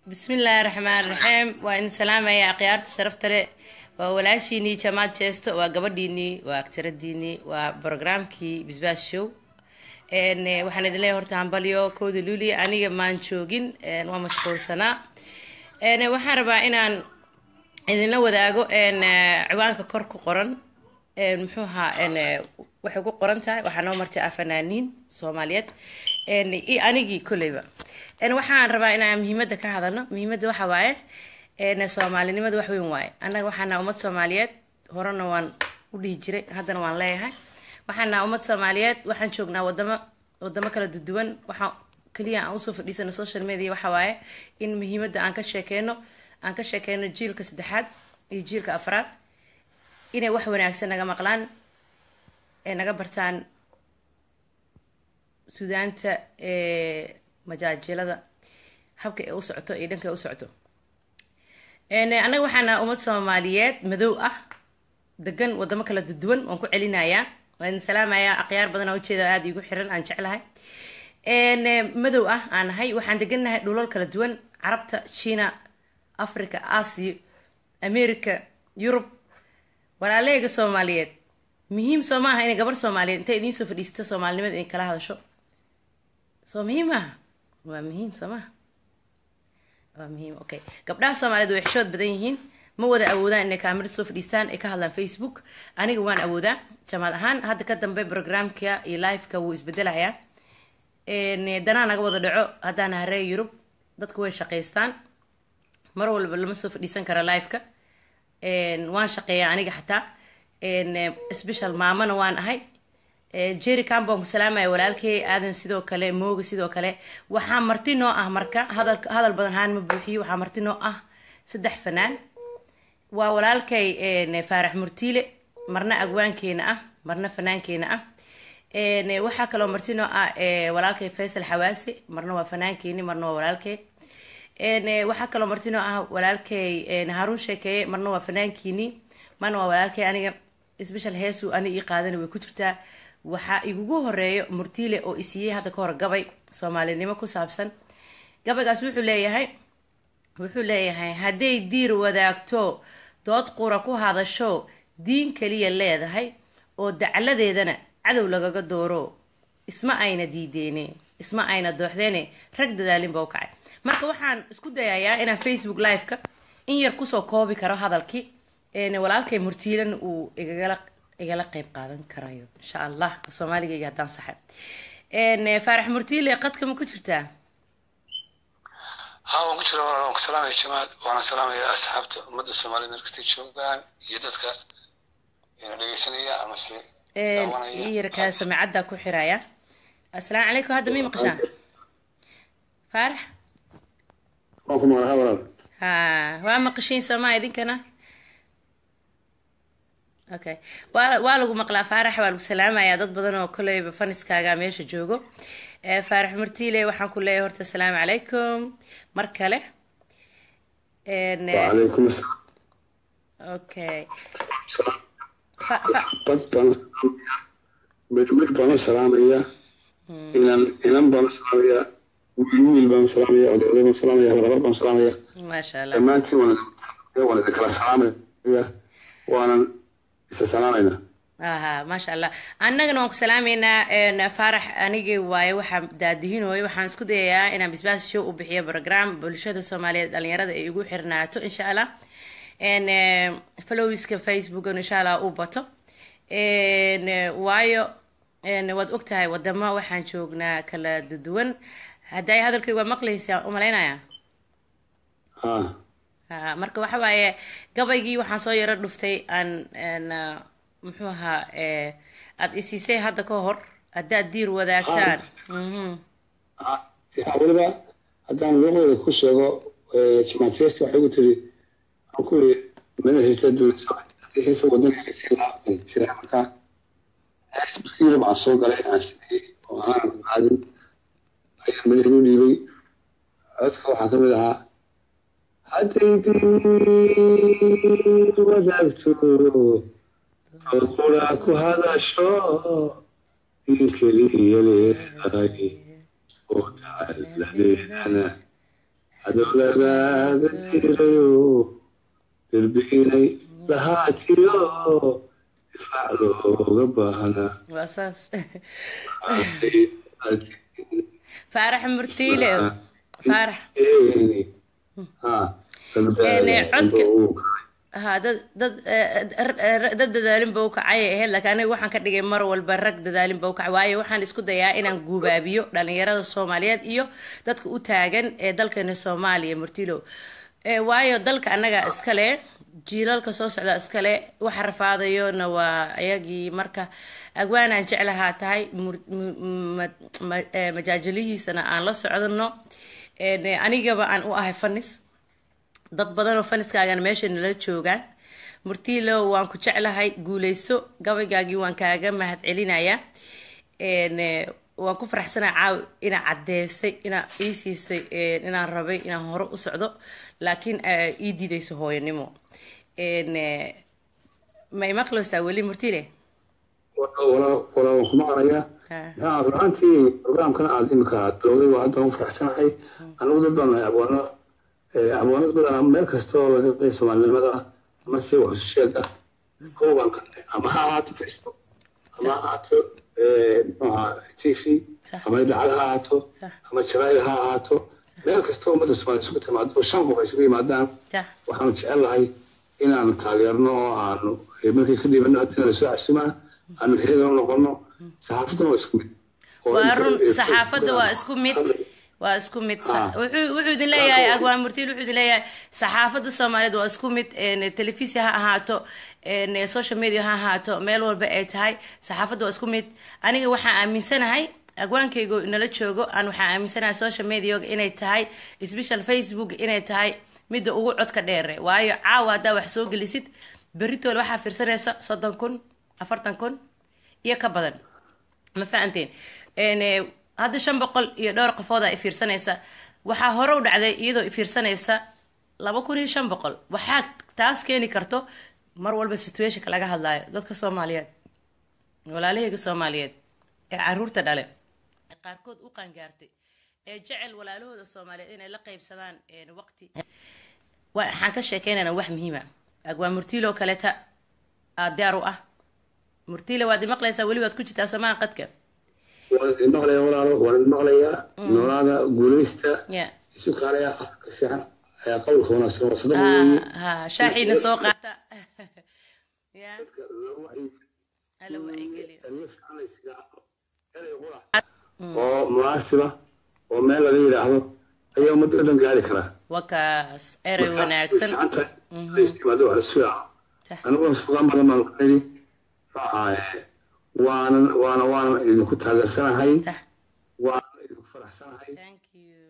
bismillaahi raxmaan raxiim waa idin salaamaya akhyaarta sharafta leh waa walaashiinii jamaad jeesto waa gabadhiinii waa agtaradiinii waa brograamkii bisbaas show waxaan idin leeyahay horta hambalyo kowda luuliya aniga maan joogin waa mashquulsanaa waxaan rabaa inaan idinla wadaago ciwaanka kor ku qoran muxuu ahaa waxay ku qoran tahay waxaa noo martay ah fanaaniin soomaaliyeed iyo anigii kolleyba waxaan rabaa inaan muhiimadda ka hadalno muhiimadda waxa waaye soomaalinimada wax weyn waaye annaga waxaan naha ummad soomaaliyeed horena waan u dhihi jiray haddana waan leeyahay waxaan naha ummad soomaaliyeed waxaan joognaa wadamo wadamo kala duduwan waxaan keliya aan usoo fadhiisano social media waxa waaye in muhiimadda aan ka sheekeyno aan ka sheekeyno jiilka saddexaad iyo jiilka afraad inay wax wanaagsan naga maqlaan ee naga bartaan suudaanta majaajilada habka ay u socoto iyo dhanka ay u socoto annaga waxaan naha ummad soomaaliyeed madow ah degan wadamo kala duduwan waan ku celinayaa waan idin salaamayaa akhyaar badan oo ujeeda aada iigu xiran aan jeclahay madow ah aan nahay waxaan degannahay dhulal kala duwan carabta china africa asia america yurub walaaleega soomaaliyeed muhiim soo maaha inay gabar soomaaliyeed intay idiin soo fadhiisata soomaalinimada inay kala hadasho soo muhiim maaha waa muhiim soo maha waa muhiim okay gabdhaha soomaaliyeed way xishood badan yihiin ma wada awoodaan inay kaamira soo fadhiistaan ay ka hadlaan facebook aniga waan awoodaa jamaad ahaan hadda ka dambe programka iyo liveka wuu isbedelayaa danaa naga wada dhaco haddaan haree yurub dadku way shaqaystaan mar walba lama soo fadhiisan kara liveka waan shaqeeyaa aniga xataa special maamana waan ahay jerry cambon ku salaamaya walaalkey aadan sidoo kale mooga sidoo kale waxaa marti noo ah marka hadal hadal badan haan ma buuxiyo waxaa marti noo ah saddex fanaan waa walaalkay faarax murtiile marna agwaankeena ah marna fanaankeena ah waxaa kaloo marti noo ah walaalkay faysal xawaase marna waa fanaankeeni marna waa walaalkey waxaa kaloo marti noo ah walaalkay haruun sheekeeye marna waa fanaankiini marna waa walaalkay aniga special heesu ani ii qaadana way ku jirtaa waxaa igugu horeeyo murtiile oo isiiyey hadda ka hor gabay soomaalinimo ku saabsan gabaygaas wuxuu leeyahay wuxuu leeyahay hadday diir wadaagto dood qura ku hadasho diin kaliya leedahay oo dacladeedana cadow lagaga dooro isma ayna diideene isma ayna dooxdeene rag dadaalin ba u kacay marka waxaan isku dayayaa inaan facebook live-ka in yar kusoo koobi karo hadalkii walaalkay murtiilan uu igagala igala qeyb qaadan karayo insha allah soomaaligayga haddaan saxay faarax murtiile qadka ma ku jirtaa ha waan ku jira waan ku salaamaya jamaad waana salaamaya asxaabta ummadda soomaaliyed meel kastay joogaan iyo dadka ina dhegeysanaya amase yarkaa samicaddaa ku xiraya assalaamu calaykum hadda may maqashaan faarax waan ku maqlaha walaal ha waa maqashiin soomaa idinkana okay waa waa lagu maqlaa faarax waa lagu salaamayaa dad badan oo koleyba faniskaaga meesha joogo faarax martiile waxaan ku leeyahay horta asalaamu calaykum mar kale wacalaykum asalaam okay dad baan mid mid baan u salaamaya inan inan baan u salaamaya wiil wiil baan u salaamaya odayaday baan u salaamaya habarhabar baan u salaamaya maasha allah dhammaantiin waan waan idin kala salaamaya waanan isa salaamayna aha maasha allah annagana waan ku salaameynaa faarax anigii waaye waxaa daadihinooyo waxaan isku dayayaa inaan bisbaas show u bixiyo program bulshada soomaaliyeed dhalinyarada ay igu xirnaato insha allah followiska facebookan insha allah u bato waayo waad ogtahay wadamo waxaan joognaa kala duwan hadday hadalkayga waa maqlaysaa umalaynaya ha marka waxa waaye gabaygii waxaan soo yaro dhuftay aan muxuu ahaa aada isiisay hadda ka hor haddaad diir wadaagtaan weliba haddaan luuqdeeda ku sheego jamaatiyesta waxay ku tiri aan ku iri meel heesta doonaysa haddii heesta wadanka si laasira markaa markii yurub aan soo galay aan sameeyey oo aanan caadin ayaan madax u dhiibay codka waxaa kamid ahaa hadday diir wadaagto qura ku hadasho diin keliya leedahay oo dacaladeedana adowlagaaga diirayo derbiinay lahaatiyo difaac looga baahnaa waa saas faarax murtiile faarax ha dad dad dad dadaalin ba u kacayay ahayd laakiin aniga waxaan ka dhigay mar walba rag dadaalin ba u kacay waayo waxaan isku dayaa inaan guubaabiyo dhalinyarada soomaaliyeed iyo dadka u taagan ee dalkeena soomaaliya murtilo waayo dalka annaga iskale jiilalka soo socda iskale waxa rafaadayona waa ayagii marka agwaanaan jeclahaa tahay majaajilihiisana aan la socdano anigaba aan u ahay fanis dad badanoo faniskaagana meesha nala joogaan murtiilo waan ku jeclahay guuleyso gabaygaagii waan kaaga mahad celinayaa waan ku faraxsanaa caaw inaa caddeysay inaa ii siisay inaan rabay inaan hore u socdo laakiin ii diidayso hooyanimo ma imaqleysaa weli murtile waan kuma aqlayaa runaantii programkan aad imika aad bilowday waa hadda ugu faraxsanahay anigu dad baan abwaano abwaanad badan meel kasta oo laga qeey soomaalinimada ama si wax sheega kooban ama ha ahaato facebook ama ha ahaato mxuaha t v ama idaacad ha ahaato ama jaraa'id ha ahaato meel kasta oo ummadda soomaaliya isugu timaado shan qof ay isugu yimaadaan waxaanu jecel lahay inaanu taageerno oo aanu markay ka dhiibano haddii lasoo casumaa aanu heegan noqono saxaafadduna waa isku mid waa run saxaafadda waa isku mid waa isku mid wuxuu idin leeyahay agwaan murtiil wuxuu idin leeyahay saxaafadda soomaaliyeed waa isku mid telefisi ha ahaato social media ha ahaato meel walba ay tahay saxaafadda waa isku mid aniga waxaan aaminsanahay agwaankaygo nala joogo aan waxaan aaminsanahay social mediaga inay tahay special facebook inay tahay midda ugu codka dheere waayo caawa haddaa wax soo gelisid beritool waxaa fiirsanaysa soddon kun afartan kun iyo ka badan ma fahanteen hadda shan boqol iyo dhowr qofooda ifiirsanaysa waxaa hore u dhacday iyadoo ifiirsanaysa laba kun iyo shan boqol waxaa taas keeni karto mar walba situationka laga hadlaayo dadka soomaaliyeed walaalahayga soomaaliyeed ee caruurta dhale ee qaarkood u qaangaartay ee jecel walaalahooda soomaaliyeed inay la qaybsadaan waqti waxaan ka sheekeynayna wax muhiima agwaa murtiiloo kaleeta aad diyaar u ah murtiile waad imaqlaysaa weli waad ku jirtaa somaa qadka waan idin maqlayaa walaalo waan idin maqlayaa noolaada guuleysta isu kaalaya afka fiican ayaa qowlka wanaagsan waa sadaq weeye ha shaaxiina soo qaata dadka ala wacyigeliyo la fiican laysaga hadlo erey qura oo munaasiba oo meel laga yidhaahdo ayaa ummadda o dhan gaari karaa wakaas erey wanaagsan istimaado wax la sugaa aniguna sugaan badan baan ku nidhi waanan waana waanan idinku taageersanahay waanan idinku faraxsanahay thank you